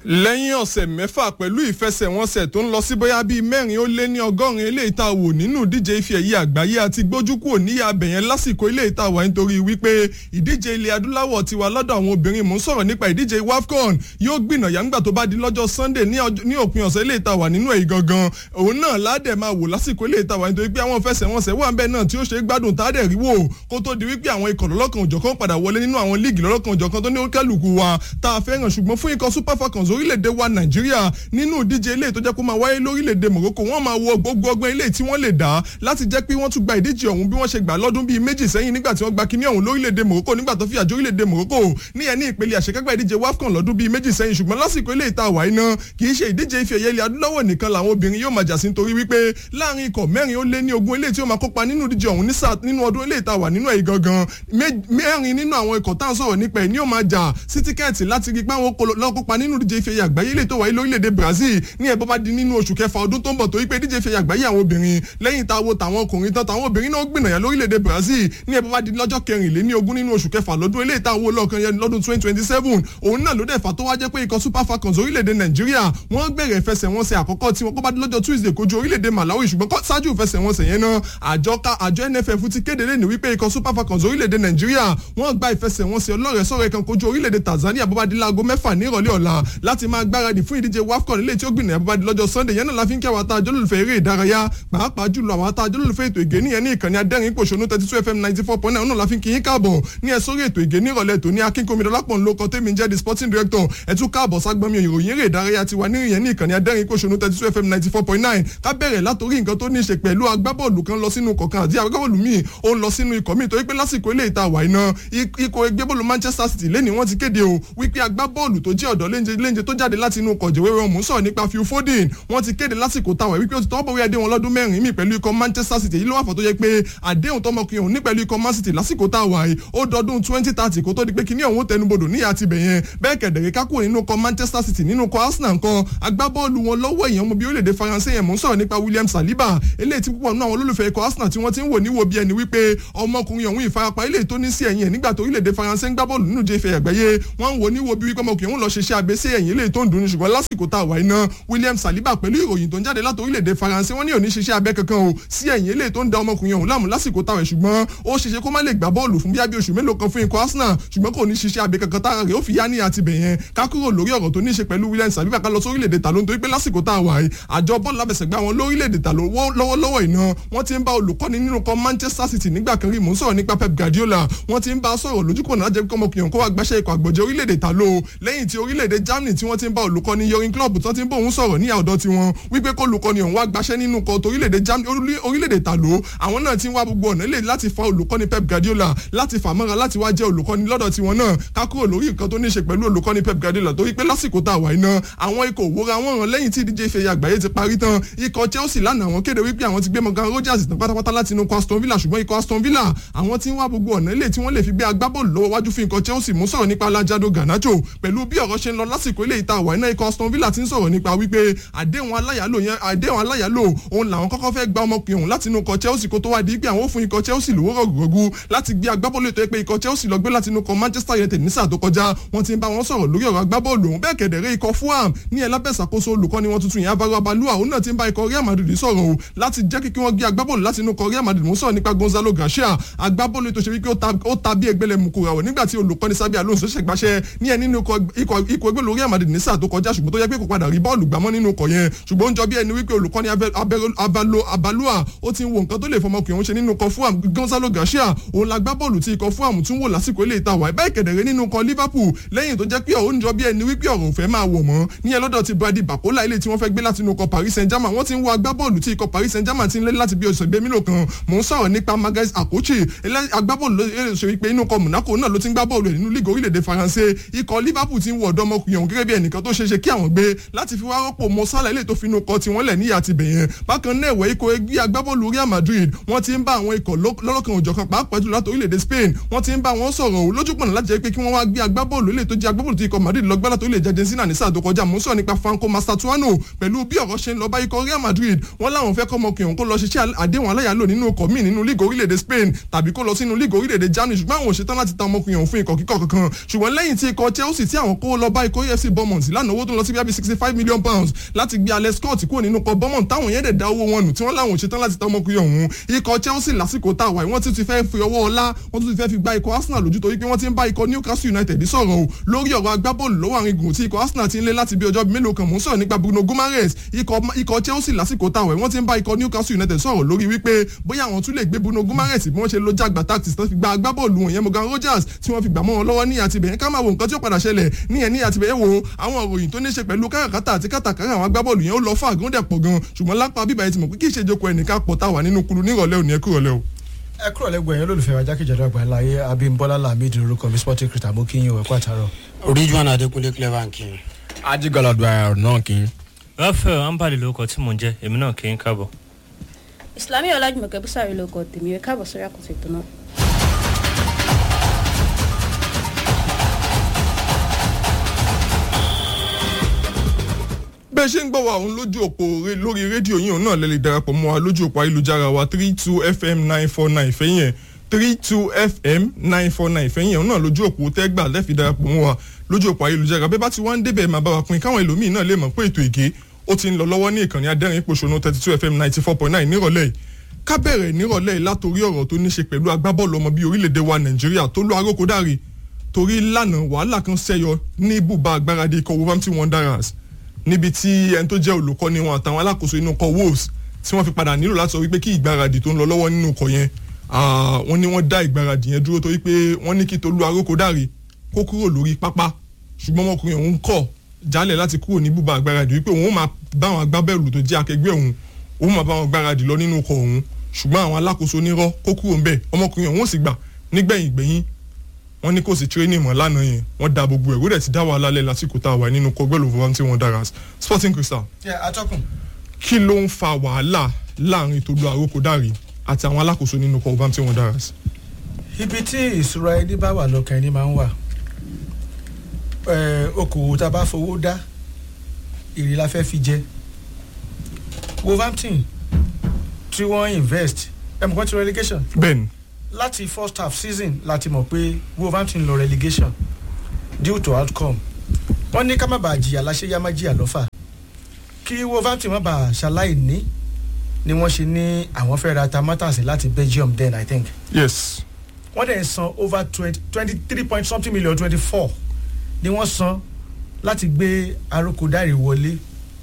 lẹ́yìn ọ̀sẹ̀ mẹ́fà pẹ̀lú ìfẹsẹ̀wọnsẹ̀ tó ń lọ sí bóyá bíi mẹ́rin ó lé ní ọgọ́rin eléyìí tá a wò nínú ìdíje ife ẹ̀yẹ àgbáyé àti gbójúkúò níyà abẹ̀yẹn lásìkò eléyìí tá a wà nítorí wípé ìdíje ilẹ̀ adúláwọ̀ ti wà lọ́dọ̀ àwọn obìnrin mò ń sọ̀rọ̀ nípa ìdíje wafcon yóò gbìnà yàǹgbà tó bá di lọ́jọ́ sunday ní òpin ọ̀sẹ̀ eléyìí tá a wà nínú èyí gangan òun náà ládẹ̀ máa wò lásìkò eléyìí tá a wà nítorí pé àwọn ìfẹsẹ̀wọnsẹ̀ wà bẹ́ẹ̀ náà tí ó ṣe é gbádùn tá a dẹ̀ rí wò kó tó di wípé àwọn ikọ̀ lọ́lọ́kan òjọ̀kan padà wọlé nínú àwọn líìgì lọ́lọ́kan òjọ̀kan tó ní kálukú wa tá a fẹ́ràn ṣùgbọ́n fún ikọ̀ super falcons orílẹ̀-èdè wa nàìjíríà nínú ìdíje ilé tó jẹ́ kó máa wáyé lórílẹ̀‐èdè morocco wọ́n máa wo gbogbo ọgbọ́n ilé tí wọ́n lè dá láti jẹ́ pé wọ́n tún gba ìdíje ọ̀hún bí wọ́n ṣe gbà lọ́dún bíi méjì sẹ́yìn nígbà tí wọ́n gba kíní ọ̀hún lórílẹ̀‐èdè morocco nígbà tó fi àjọ orílẹ̀‐èdè morocco ní ẹni ìpele àṣekágbá ìdíje wafcon lọ́dún bíi méjì sẹ́yìn ṣùgbọ́n lásìkò ilé ìta àwáyé náà kì í ṣe ìdíje ife ẹ̀yẹ ilẹ̀ adúláwọ̀ nìkan làwọn obìnrin yóò máa jà sí nítorí wípé láàrin ikọ̀ mẹ́rin ó lé ní ogún ilé tí ó máa kópa nínú ìdíje ọ̀hún nínú ọdún ilé ìta wà nínú ẹ̀yìn gangan mẹ́rin nínú àwọn ikọ̀ tá à ń sọ̀rọ̀ nípa ẹ̀ ní ó máa jà sí tíkẹ́ẹ̀tì láti rí pé àwọn lọ́kópa nínú ìdíje ife ẹ̀yẹ àgbáyé ilé tó wáyé lórílẹ̀‐èdè brazil ní ẹ̀bọ́ bá di nínú oṣù kẹfà ọdún tó ń bọ̀ torí pé díje fẹ̀yà àgbáyé àwọn obìnrin lẹ́yìn tá a wo tàwọn ọkùnrin tán tàwọn obìnrin náà gbìnàyà lórílẹ̀‐èdè brazil ní ẹ̀bọ́ bá di lọ́jọ́ kẹrìnléní ogún nínú oṣù kẹfà lọ́dún eléyìí tá a wo lọ́ọ̀kan yẹn lọ́dún twenty twenty seven òun náà ló dẹ̀ fà tó wá jẹ́ pé ikọ̀ super falcons orílẹ̀‐èdè nàìjíríà wọ́n bẹ̀rẹ̀ ìfẹsẹ̀wọnsẹ̀ àkọ́kọ́ tí wọ́n kọ́ bá di lọ́jọ́ tuesday kojú orílẹ̀‐èdè malawi ṣùgbọ́n ṣáájú ìfẹsẹ̀wọnsẹ̀ yẹn náà àjọ àjọ nff ti kéde lẹ́nu wípé ikọ̀ super falcons orílẹ̀‐èdè nàìjíríà wọ́n gba ìfẹsẹ̀wọnsẹ̀ ọlọ́rẹ̀ẹ́sọ̀rẹ́ kan kojú orílẹ̀‐èdè tanzania bó bá di láago mẹ́fà nírọ̀lẹ́ ọ̀la láti máa gbáradì fún ìdíje wafcon ilé tí ó gbìnà bá di lọ́jọ́ sunday yẹn náà la fi ń kí àwọn àtàjọ́ lólùfẹ́ eré ìdárayá pàápàá jùlọ àwọn àtàjọ́ lólùfẹ́ ètò ìgé nìyẹn ní ìkànnì adẹ́rìn pòṣónú thirty two fm ninety four point nine náà la fi ń kí yín káàbọ̀ ní ẹ sórí ètò ìgé nírọ̀lẹ́ tó ní akínkómi dọ́lápọ̀ ńlọkọ tèmi jẹ́ the sporting director ẹ tún káàbọ̀ ságbọ́nmi ìròyìn eré ìdárayá ti wà níyẹn ní ìkànnì adẹ́rìn pòṣónú thirty two fm ninety four point nine ká bẹ̀rẹ̀ látòrí nǹkan tó ní í ṣe pẹ̀lú agbábọ́ọ̀lù kan lọ sínú kọ̀ọ̀kan àti agbábọ́ọ̀lù míì ó ń lọ sínú ikọ̀ míì torí pé lásìkò ilé ìta wà iná ikọ̀ ẹgbẹ́ bọ́ọ̀lù manchester city lẹ́ni wọ́n ti kéde o wípé agbábọ́ọ̀lù tó jẹ́ ọ̀dọ́ léńjẹ tó jáde láti inú kọ̀jẹ̀wéwé ọ̀mù sọ̀rọ̀ nípa phil foden wọ́n ti kéde lásìkò táwọn wípé ó ti tọ́ bọ̀wé àdéhùn ọlọ́dún mẹ́rin mi pẹ̀lú ikọ̀ manchester city yìí ló wà fọ́ tó yẹ pé àdéhùn tọmọkùnrin òun ní pẹ̀lú ikọ̀ man city lásìkò táwa yìí ó dọdún twenty thirty kó tó di pé kíní ọ̀hún tẹnubodò níyà ti bẹ̀ yẹn bẹ́ẹ̀ kẹ̀dẹ̀rẹ́ kákò nínú ikọ̀ manchester city nínú ikọ̀ arsenal nǹkan agbábọ́ọ̀lù wọn lọ́wọ́ èèyàn ọmọ bíi orílẹ̀-èdè faransé yẹn mò ń sọ̀rọ̀ nípa william saliba eléyìí tí púpọ̀ nínú àwọn olólùfẹ́ ikọ̀ arsenal tí wọ́n ti ń wò níwò bí ẹni wípé ọmọkùnrin ọ̀hún ìfarapa eléyìí tó ní sí ẹ̀yìn ẹ̀ nígbà tó orílẹ̀-èdè faransé ń gbá bọ́ọ̀lù nínú jẹ́fẹ̀ àgbáyé wọ́n ń wò níwò bí wípé ọmọkùnrin òun lọ ṣiṣẹ́ abẹ sí ẹ̀yìn eléyìí tó ń dùn ní ṣùgbọ́n lásìkò tá a wà iná william saliba pẹ̀lú ìròyìn tó ń jáde láti orílẹ̀-èdè faransé wọ́n ní òní ṣiṣẹ́ abẹ kankan o sí ẹ̀yìn eléyìí tó ń da ọmọkùnrin ọ̀hún láàmú lásìkò táwọn ṣùgbọ́n ó ṣeṣe kó má lè gbá bọ́ọ̀lù fún bíi oṣù mélòó kan fún ikọ̀ arsenal ṣùgbọ́n kò ní ṣiṣẹ́ abẹ kankan tára rẹ̀ ó fi yá ní àti bẹ̀yẹn ká kúrò lórí ọ̀rọ̀ tó ní ṣe pẹ̀lú william saliba ká lọ sí orílẹ̀-èdè tàló nítorí pé lásìkò tá a wà yìí àjọ bọ́ọ̀lù lábẹ̀sẹ̀gbá wọn lórílẹ̀-èdè tàló lọ́wọ́lọ́wọ́ iná wọ́n ti ń bá olùkọ́ni nínú kan manchester city nígbà kan rí mò ń sọ̀rọ̀ nípa pep guardiola wọ́n ti ń bá a sọ̀rọ̀ lójúkọ̀nà lájẹ́ kí ọmọkùnrin kó wá gbàṣẹ́ ikọ̀ àgbọ̀jẹ̀ orílẹ̀-èdè tàló lẹ́yìn tí orílẹ̀-èdè germany tí wọ́n ti ń bá olùkọ́ni yorin club tó ti ń bá òun sọ̀rọ̀ ní àwùjọ tiwọn wípé kó olùkọ́ni òun wá gbàṣẹ́ nínú kan tó orílẹ̀-èdè germany orílẹ̀-èdè tàló àwọn náà ti ń wá gbogbo ọ̀nà lè láti fa olùkọ́ni pep guardiola láti fà mọ́ra láti wá jẹ́ olùkọ́ni lọ́dọ̀ tiwọn náà ká kúrò lórí nǹkan tó ní ṣe pẹ̀lú olùkọ́ni pep guardiola torí pé lásìkò tá a wà iná àwọn ikọ̀ òwúra wọn ràn lẹ́yìn tí ìdíje ìfẹ̀yà àgbáyé ti parí tán ikọ̀ chelsea lánàá àwọn kéde wípé àwọn ti gbé morgan rogers tán pátápátá láti inú ikọ̀ aston villa ṣùgbọ́n ikọ̀ aston villa àwọn ti ń wá gbogbo ọ̀nà ilé tí wọ́n lè fi gbé agbábọ́ọ̀lù lọ́wọ́ wájú fún ikọ̀ chelsea mú sọ̀rọ̀ nípa alájádó ganacho pẹ̀lú bí ọ̀rọ̀ ṣe ń lọ lásìkò ilé ìta àwà iná ikọ̀ aston villa ti ń sọ̀rọ̀ nípa wípé àdéhùn aláyàlò yẹn àdéhùn aláyàlò òun làwọn kọ́kọ́ fẹ́ gba ọmọkùnrin òun láti inú ikọ̀ chelsea kó tó wá di pé àwọn ò fún ikọ̀ chelsea lówó rọ̀gùrọ̀gù láti gbé agbábọ́ọ̀lù ètò pé ikọ̀ chelsea lọ gbé láti inú ikọ̀ manchester united ní sáà tó kọjá wọ́n ti ń bá wọn sọ̀rọ̀ lórí ọ̀rọ̀ agbábọ́ọ̀lù òun bẹ́ẹ̀ kẹ̀dẹ̀rẹ́ ikọ̀ fulham ní ẹlábẹ́sàkóso olùkọ́ni wọn tuntun yẹn abaro abalua òun náà ti ń bá ikọ̀ real madrid sọ̀rọ̀ o láti jẹ́ kí wọ́n gbé agbábọ́ọ̀lù láti inú ikọ̀ real madrid mú sọ̀rọ̀ nípa gonzalo garcia agbábọ́ọ̀lù tó ṣe wípé ó ta bí ẹgbẹ́lẹ̀ mú kura wọ̀ nígbà tí olùkọ́ni sábẹ́ alonso ṣẹ̀gbáṣẹ́ ní ẹ nínú ikọ̀ ẹgbẹ́ lórí real madrid ní sáà tó kọjá ṣùgbọ́n tó yẹ pé kò padà rí bọ́ọ̀lù gbámọ́ nínú ikọ̀ yẹn ṣùgbọ́n ó ń jọ bí ẹni wípé olùkọ́ni abalua ó ti ń wo nǹkan tó lè fọmọkùnrin òun ṣe nínú ikọ̀ fulham gonzalo garcia òun la gbá bọ́ọ̀lù tí ikọ̀ fulham tún wò lásìkò ilé ìta wà bẹ́ẹ̀ kẹ̀dẹ̀rẹ́ nínú ikọ̀ liverpool lẹ́yìn tó jẹ́ pé ó ń jọ bí ẹni wípé ọ̀rọ̀ òfẹ́ máa wọ̀ mọ́ ní ẹ lọ́dọ̀ ti brady bakola ilé tí wọ́n fẹ́ gbé láti inú ikọ̀ paris saint germain wọ́n ti ń wo agbábọ́ọ̀lù tí ikọ̀ paris saint germain ti ń lé láti bí oṣù gbé mílò kan mò ń sọ̀rọ̀ nípa magas akochi agbábọ́ọ̀lù ló ṣe wípé inú ikọ̀ monaco náà ló ti ń gbá bọ́ọ̀lù ẹ̀ nínú lígò orílẹ̀-èdè faransé ikọ̀ liverpool ti ń wọ ọ̀dọ́ ọmọkùnrin ọ̀hún gẹ́gẹ́ bí ẹnìkan tó ṣeéṣe kí àwọn gbé láti fi wá rọ́pò mọ́sálà ilé tó fi inú ikọ̀ tiwọn lẹ̀ níyà ti bẹ̀yẹn bákan náà ẹ̀wẹ̀ ikọ̀ ẹgbẹ́ agbábọ́ọ̀lù real madrid wọ́n ti ń bá àwọn ikọ̀ lọ́lọ́kan òjọ̀kan pàápàá jùlọ láti orílẹ̀-èdè spain wọ́n ti ń bá wọn sọ̀rọ̀ ò lójúpọ̀nà láti jẹ́ pé kí wọ́n wá gbé agbábọ́ọ̀lù ilé tó jẹ́ agbábọ́ọ̀lù tí ikọ̀ madrid lọ́gbà láti orílẹ̀-èdè argentina ní sáà tó kọjá mò ń sọ̀rọ̀ nípa franco mastratuano pẹ̀lú bí ọ̀rọ̀ ṣe ń lọ bá ikọ̀ real madrid wọ́n láwọn fẹ́ kọ́ ọmọkùnrin kó lọ ṣiṣẹ́ àdéhùn aláyàlò nínú ọkọ̀ míì nínú lígò orílẹ̀-èdè spain tàbí kó lọ sínú lígò orílẹ̀-èdè germany ṣùgbọ́n àwọn òṣètàn láti ta ọmọkùnrin ọ̀hún fún ikọ̀ kíkọ̀ kankan ṣùgbọ́n lẹ́yìn tí ikọ̀ chelsea tí àwọn kó lọ bá ikọ̀ afc Bournemouth lánàá owó tó ń lọ sí bíi sixty five million pounds láti gbé Alex Scott kúrò nínú ikọ̀ Bournemouth táwọn yẹn dẹ̀ da owó wọn nù tí wọ́n láwọn ò ṣetán láti ta ọmọkùnrin ọ̀hún ikọ̀ Chelsea lásìkò tá a wà wọ́n ti ti fẹ́ fi ọwọ́ ọlá wọ́n tún ti fẹ́ fi gba ikọ̀ Arsenal lójú torí pé wọ́n ti ń bá ikọ̀ Newcastle United sọ̀rọ̀ o lórí ọ̀rọ̀ agbábọ́ọ̀lù lọ́wọ́ àrin gùn tí ikọ̀ Arsenal ti ń lé láti bí ọjọ́ mélòó kan mò ń sọ̀rọ̀ nípa Bruno Guimaraes ikọ̀ Chelsea lásìkò tá a wà wọ́n ti ń bá ikọ̀ Newcastle United sọ̀rọ̀ lórí wípé bóyá àwọn tún lè gbé Bruno Guimaraes bí wọ́n ṣe lo jágbá tactics tó fi gba agbábọ́ọ̀lù wọn yẹn Morgan Rogers tí wọ́n fi gbà mọ́ wọn lọ́wọ́ ní àtibẹ̀yẹn ká máa wo nǹkan tí ó padà ṣẹlẹ̀ níyẹn ní àtibẹ̀yẹn wo àwọn òròyìn tó ní ṣe pẹ̀lú káràkátà àti kátàkárà àwọn agbábọ́ọ̀lù yẹn ó lọ fún àgọ́ndẹ̀ pọ̀ gan ṣùgbọ́n lápá bíbá yẹn ti mọ̀ pé kí ìṣèjókòó ẹnìkan pọ̀ tá a wà nínú kulu nírọ̀lẹ́ òní ẹ kúrọ̀lẹ́ o ẹ kúrò lẹ́gbẹ̀ẹ́ yẹn lólùfẹ́ wa jákèjádò àgbáńláyé Abímbọ́lá Lamidi orúkọ mi sporting critic mo kí yín o ẹ kú àtàrọ. Ridwan Adékúnlé clever kí n. ajigaladu náà kí n. Raphael ambali lórúkọ tí mò ń jẹ́ èmi náà kì í káàbọ̀. Ìsìlámì Ọlájùmọ̀kẹ́ Búsàrí lórúkọ tèmi ẹ káàbọ̀ sórí àkóso ètò náà. bẹ́ẹ̀ ṣe ń gbọ́ wa òun lójú òpó lórí rédíò yìí òun náà lè lè darapọ̀ mọ́ wa lójú òpó ayélujára wa three two fm nine four nine fẹ́yìn ẹ̀ three two fm nine four nine fẹ́yìn ẹ̀ òun náà lójú òpó tẹ́gbà lẹ́fì darapọ̀ mọ́ wa lójú òpó ayélujára bẹ́ẹ̀ bá ti wá ń débẹ̀ máa bá wa pín káwọn ẹlòmíì náà lè mọ̀ pé ètò ìgé ó ti ń lọ lọ́wọ́ ní ìkànnì adẹ́rìn pòṣónú thirty two fm ninety four point nine nírọ̀lẹ́ yìí ká bẹ̀rẹ̀ nírọ̀lẹ́ yìí látòrí ọ̀rọ̀ tó ní ṣe pẹ̀lú agbábọ́ọ̀lù ọmọ bíi orílẹ̀-èdè wa nàìjíríà tó lọ arókòdárì torí lánàá wàhálà kan ṣẹyọ ní ibùba agbáradì ikọ̀ Wolverhampton Wanderers níbi tí ẹni tó jẹ́ olùkọ́ni wọn àtàwọn alákòóso inú ikọ̀ Wolves tí wọ́n fi padà nílò láti sọ wípé kí ìgbáradì tó ń lọ lọ́wọ́ nínú ikọ̀ yẹn wọ́n ní wọ́n dá ìgbáradì yẹn dúró torí pé wọ́n ní kí Tolú Arókòdárì kó kúrò lórí pápá ṣùgbọ́n ọmọkùnrin òun kọ̀ jálẹ̀ láti kúrò ní bùbá agbáradì wípé òun máa bá àwọn agbábẹ́ẹ̀lù tó jẹ́ akẹgbẹ́ òun òun máa bá wọn gbáradì lọ nínú ikọ̀ òun ṣùgbọ́n àwọn alákòóso nírọ́ kó kúrò ń bẹ̀ ọmọkùnrin òun ò sì gbà nígbẹ̀yìn gbẹ̀yìn wọ́n ní kò sí tírénì mọ́ lánàá yẹn wọ́n da gbogbo ẹ̀rú rẹ̀ ti dá wàhálà lẹ̀ lásìkò tá a wà nínú kọgbẹ́ ló fọwọ́n tí wọ́n dára Sporting Crystal. atọ́kùn. kí ló ń fa wàhálà láàrin Tolú Arókòdárì àti àwọn alákòóso nínú kọgbẹ́ tí wọ́n dára. ibi tí ìṣúra ẹni bá wà lọ́kàn ẹni máa ń wà okòwò tá a bá fowó dá èrè la fẹ́ fi jẹ Wolverhampton tí wọ́n invest ẹ̀ mọ̀ kọ́ ti relegation. bẹ́ẹ̀ni láti first half season láti mọ̀ pé Wolverhampton lọ relegation due to outcome wọ́n ní ká má bàa jìyà láṣẹ yá má jìyà lọ́fà kí Wolverhampton má bàa ṣaláì ní ni wọ́n ṣe ní àwọn fẹ́ ra tamatasi láti Belgium then I think. yes. wọ́n dẹ̀ san over twenty twenty three point something million twenty four ni wọ́n san láti gbé Arókòdárì wọlé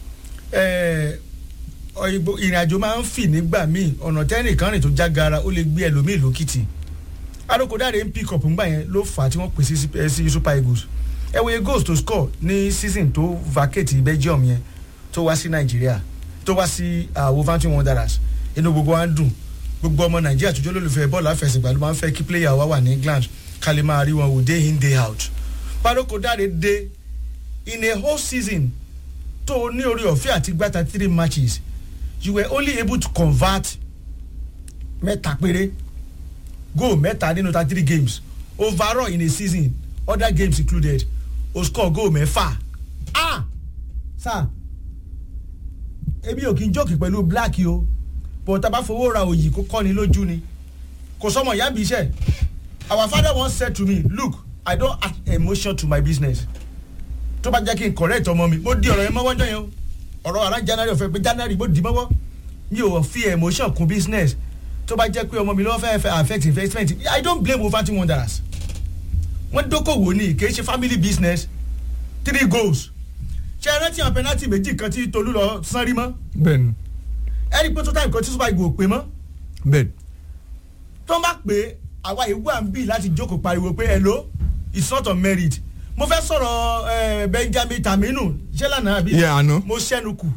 ìrìn àjò máa ń fì nígbà míì ọ̀nà tẹ́nìkan rìn tó jágara ó lè gbé ẹlòmíì lókìtì Arókòdárì ń pick up ńgbà yẹn ló fà á tí wọ́n pè sí Super Eagles ẹ wo goals to score ní season tó vacate Belgium yẹn tó wá sí Nàìjíríà tó wá sí Wolverhampton Wanderers inú gbogbo wa ń dùn gbogbo ọmọ Nàìjíríà tó jẹ́ olólùfẹ́ bọ́ọ̀lù àfẹsẹ̀gbá ló máa ń fẹ́ kí player wa wà ní England ká lè máa rí wọn wò day in day out Arókòdárì dé in a whole season tó ní orí ọ̀fẹ́ àti gbàtà three matches you were only able to convert mẹ́ta péré goal mẹ́ta nínú thirty three games overall in a season other games included o score goal mẹ́fà ah sir ebi ò kí n jókè pẹ̀lú black o but tá a bá fowó ra òyì kó kọ́ ni lójú ni kò sọmọ ìyá mi iṣẹ́ our father once said to me look i don add emotion to my business tó bá jẹ́ kí n correct ọmọ mi mo di ọ̀rọ̀ yẹn mọ́wọ́ jọ yẹn o ọ̀rọ̀ ara january ọ̀fẹ́ pé january mo dì mọ́wọ́ mi ò fi emotion kún business tó bá jẹ́ pé ọmọ mi lọ́wọ́ fẹ́ fẹ́ affect investment i don't blame Wolverhampton Wanderers wọ́n dókòwò ní kì í ṣe family business three goals ṣe é rántí àwọn penalty méjì kan tí Tolú lọ sanrí mọ́ bẹ́ẹ̀ni ẹni pé tó time kan tí Super Eagles ò pé mọ́ bẹ́ẹ̀ni tó ń bá pé àwa ìwú à ń bì láti jókòó pariwo pé hello it's not on merit mo fẹ́ sọ̀rọ̀ Benjamin Taminu ṣé lánàá àbí yẹ àná mo ṣẹ́nu kù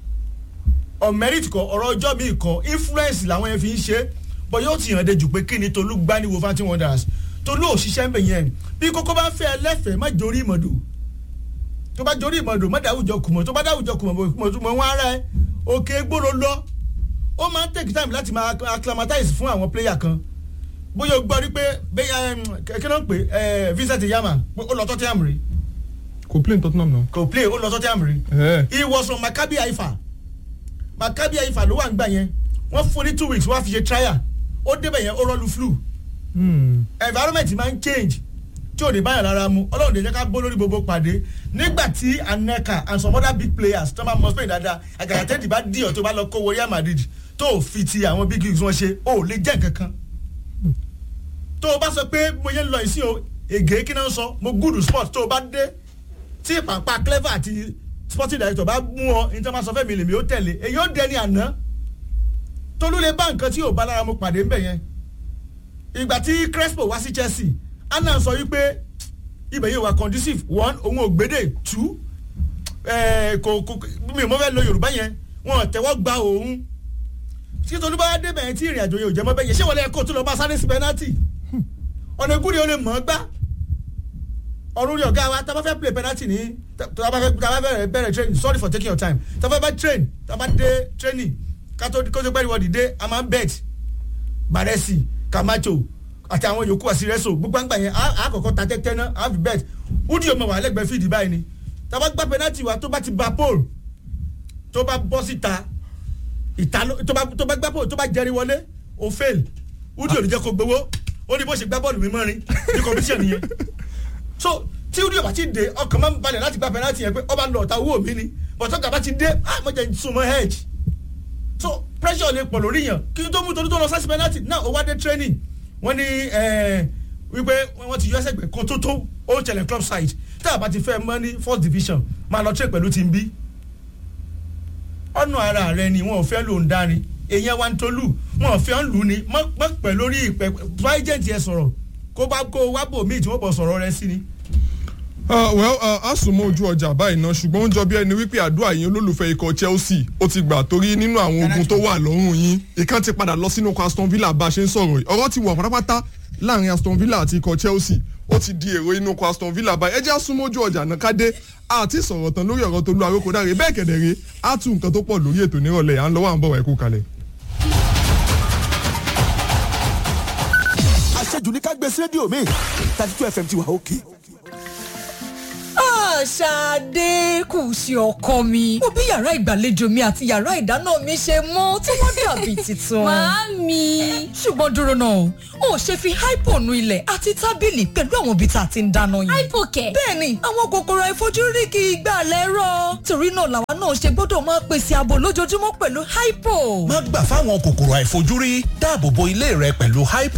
on merit kọ ọ̀rọ̀ ọjọ́ mi kọ influence làwọn yẹn fi ń ṣe bọ́ yóò ti hàn dé jù pé kí ni Tolú gbá ní Wolverhampton Wanderers Tolú òṣìṣẹ́ ń bẹ̀ yẹn bí kókó bá fẹ́ ẹlẹ́fẹ̀ẹ́ má jórí ìmọ̀dò tó bá jórí ìmọ̀dò má dáwùjọ kùmọ̀ tó bá dáwùjọ kùmọ̀ kùmọ̀ tó mọ̀ wọ́n ara ẹ̀ òkè gbòòrò lọ ó máa ń take time láti máa acclimatize fún àwọn player kan bóyá o gbọ́ rí pé kí ló ń pè Vincent Yama ó lọ Tottenham rí kò play ní Tottenham náà. kò play ó lọ Tottenham rí ẹ he was from Maccabi Haifa Maccabi Haifa ló wà ń gbà yẹn wọ́n fún ní two weeks wọ́n á fi ṣe trial ó débẹ̀ yẹn ó rọ́ọ̀lù flu environment máa ń change tí ò ní báyọ̀ lára mu ọlọ́run lè jẹ́ ká bó lórí gbogbo pàdé nígbà tí aneka and some other big players tó máa mọ spain dáadáa àgàgà tẹ́tì bá dí ọ̀ tó bá lọ kó Real Madrid tó ò fi ti àwọn big leagues wọn ṣe ó lè jẹ́ nǹkan kan tó o bá sọ pé mo yẹ ń lọ ìsìn o ègé kí náà sọ mo gúdù sport tó o bá dé tí pàpà clever àti sporting director bá mú ọ ní tí wọ́n máa sọ fẹ́ mi lèmi ó tẹ̀lé èyí ó dẹni àná tolú lè bá nǹkan tí ò bá lára mu pàdé ń bẹ̀ yẹn ìgbà tí Crespo wá sí Chelsea anna sọ wípé ibẹ̀ yìí wà conducive one òun ò gbédè two kò kò mi ò mọ fẹ́ lo Yorùbá yẹn wọn ò tẹ́wọ́ gba òun tí tolú bá débẹ̀ yẹn tí ìrìn àjò yẹn ò jẹ́ mọ́ bẹ́ẹ̀ yẹn ṣé wọlé ẹ̀kọ́ tó lọ bá sáré sí penalty ọ̀nà ìgúri ó lè mọ̀ ọ́ gbá ọ̀run rí ọ̀gá wa tá a bá fẹ́ play penalty ní tá a bá fẹ́ tá a bá fẹ́ bẹ̀rẹ̀ training sorry for taking your time tá a bá fẹ́ train tá a bá dé training kátó kótó gbẹ́rì wọ́ọ̀dì dé a máa ń bet Baresi Camacho àti àwọn yòókù àsìrẹ́sò gbogbo àgbà yẹn a kọ́kọ́ ta tẹ́tẹ́ náà a fi bet wúdi ọmọ wà lẹ́gbẹ̀ẹ́ fìdí báyìí ni tá a bá gbá penalty wa tó bá ti ba pole tó bá bọ́ síta ìta tó bá tó bá gbá pole tó bá jẹrí wọlé o fail wúdi òní jẹ́ kó gbowó ó ní bó ṣe gbá bọ́ọ̀lù mímọ́ rin ní competition yẹn so tí wúdi ọba ti dé ọkàn máa ń balẹ̀ láti gbá penalty yẹn pé ọba lọ ọ̀tá owó mi ni bọ̀tọ́ gàba ti dé ah mo jẹ́ súnmọ́ hedge so pressure lè pọ̀ lórí yàn kí n tó mú torí tó lọ sáṣí penalty náà ó wá dé training wọ́n ní wípé wọ́n ti yọ ẹsẹ̀ gbẹ̀ kan tó tó ó ṣẹlẹ̀ club side tí a bá ti fẹ́ mọ́ ní first division máa lọ train pẹ̀lú team B ọ̀nà ara rẹ ni wọn ò fẹ́ lò ń dárin èèyàn wa ń tolú wọn ò fẹ́ ń lù ní mọ́ pẹ̀ lórí ìpẹ́ agent yẹn sọ̀rọ̀ kó bá kó wá bò míì tí wọ́n bọ̀ sọ̀rọ̀ rẹ sí ni. Uh, well a sùn mọ́ ojú ọjà báyìí náà ṣùgbọ́n ó ń jọ bí ẹni wípé àdúrà yín olólùfẹ́ ikọ̀ Chelsea ó ti gbà torí nínú àwọn ogun tó wà lọ́rùn yín ìkan ti padà lọ sínú ikọ̀ Aston Villa bá a ṣe ń sọ̀rọ̀ yìí ọ̀rọ̀ ti wà pátápátá láàrin Aston Villa àti ikọ̀ Chelsea ó ti di èrò inú ikọ̀ Aston Villa báyìí ẹ jẹ́ àsùnmọ́ ojú ọjà náà kádé àti sọ̀rọ̀ tán lórí ọ̀rọ̀ tó lu arókò dáre bẹ́ẹ̀ kẹ̀dẹ̀rẹ́ á tún nǹkan tó pọ̀ lórí ètò nírọ̀lẹ́ à ń lọ́wọ́ à ń bọ̀ wá ẹ̀kú kalẹ̀. àṣejù ní ká gbé sí rédíò mi thirty two fm ti wà òkè. Ṣadé kù sí ọkọ mi. Mo bí yàrá ìgbàlejò mi àti yàrá ìdáná mi ṣe mọ́ tí wọ́n dàbí tuntun. Màámi. Ṣùgbọ́n dúró náà, o ò ṣe fi hypo nu ilẹ̀ àti tábìlì pẹ̀lú àwọn ibi tá a ti ń dáná yìí. Hypo kẹ̀. Bẹ́ẹ̀ni, àwọn kòkòrò àìfojúrí kì í gbà lẹ́rọ̀. Torí náà làwa náà ṣe gbọ́dọ̀ máa pèsè ààbò lójoojúmọ́ pẹ̀lú hypo. má gbà fáwọn kòkòrò àìfojúrí dáàbò bo ilé rẹ pẹ̀lú hypo.